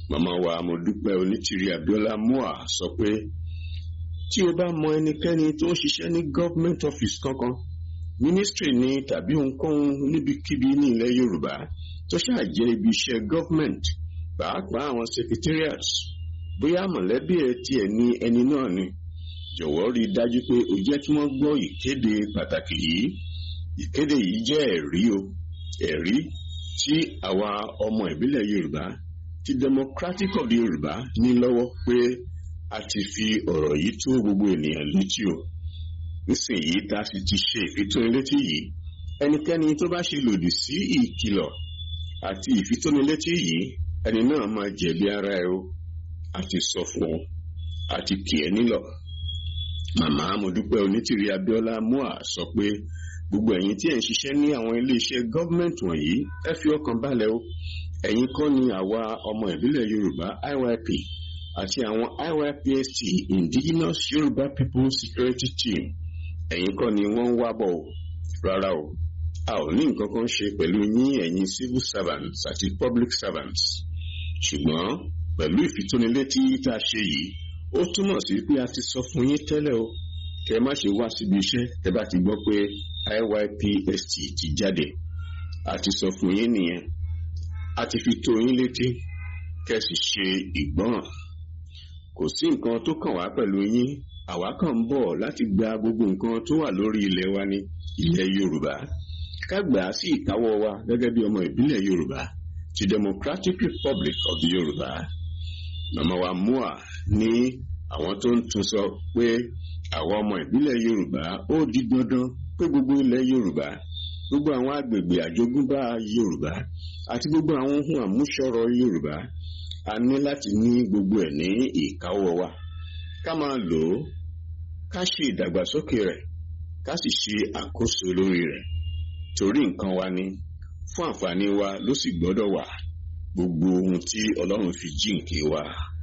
màmá wa mo dúpẹ́ onítìrí abiola mua sọ pé tí o bá mọ ẹnikẹ́ni tó ń ṣiṣẹ́ ní government office kankan ministry ni tàbí ohunkóhun níbikíbi ní ilẹ̀ yorùbá tó ṣáà jẹ́ ibi iṣẹ́ government pàápàá àwọn secretariats bóyá mọ̀lẹ́bí ẹ tiẹ̀ ní ẹni náà ni jọ̀wọ́ rí i dájú pé o jẹ́ kí wọ́n gbọ́ ìkéde pàtàkì yìí ìkéde yìí jẹ́ ẹ̀rí o ẹ̀rí tí àwa ọmọ ìbílẹ̀ yorùbá ti democratic of the yorùbá ní lọ́wọ́ pé a ti fi ọ̀rọ̀ yìí tó gbogbo ènìyàn létí o nísìnyí tá a sì ti ṣe ìfitónilétí yìí ẹnikẹ́ni tó bá ṣe lòdì sí ìkìlọ̀ àti ìfitónilétí yìí ẹni náà máa jẹ̀bi ara ẹ o a ti sọ fún ọ a ti kì ẹ́ nílọ̀ màmá mọ̀dúpẹ́ onítìrí abiola mua sọ pé gbogbo ẹ̀yin tí ẹ̀ ń ṣiṣẹ́ ní àwọn iléeṣẹ́ gọ́ọ̀mẹ̀ntì wọ̀nyí ẹ fi ọkàn balẹ̀ o ẹ̀yin kọ́ ni àwa ọmọ ìbílẹ̀ yorùbá iyp àti àwọn iypst indigenous yorùbá people security team ẹ̀yin kọ́ ni wọ́n ń wá bọ̀ o rárá o a ò ní nǹkan kan ṣe pẹ̀lú yín ẹ̀yin civil servants àti public servants ṣùgbọ́n pẹ̀lú ìfitónilétí tá a ṣe yìí ó túmọ̀ sí pé a ti sọ fún yín tẹ́lẹ̀ o kẹ má ṣe wá síbi iṣẹ́ tẹ bá ti gbọ́ pé iypst ti jáde a ti sọ fún yín nìyẹn a ti fi tó yín létí kẹ sì ṣe ìgbọ́ràn kò sí nǹkan tó kàn wá pẹ̀lú yín àwa kàn ń bọ̀ láti gba gbogbo nǹkan tó wà lórí ilẹ̀ wa ní ilẹ̀ yorùbá ká gbà á sí ìkáwọ́ wa gẹ́gẹ́ bí ọmọ ìbílẹ̀ yorùbá ti democratic republic of the yorùbá màmá wa mua ní àwọn tó ń tún sọ pé àwọn ọmọ ìbílẹ̀ yorùbá ó di dandan pé gbogbo ilẹ̀ yorùbá gbogbo àwọn agbègbè àjogúnbá yorùbá àti gbogbo àwọn ohun àmúṣọrọ̀ yorùbá a ní láti ní gbogbo ẹ̀ ní ìkáwọ́ wa ká máa lò ó ká ṣe ìdàgbàsókè rẹ̀ ká sì ṣe àkóso lórí rẹ̀ torí nǹkan wa ni fún àǹfààní wa ló sì gbọ́dọ̀ wà gbogbo ohun tí ọlọ́run fi jíǹkí wa.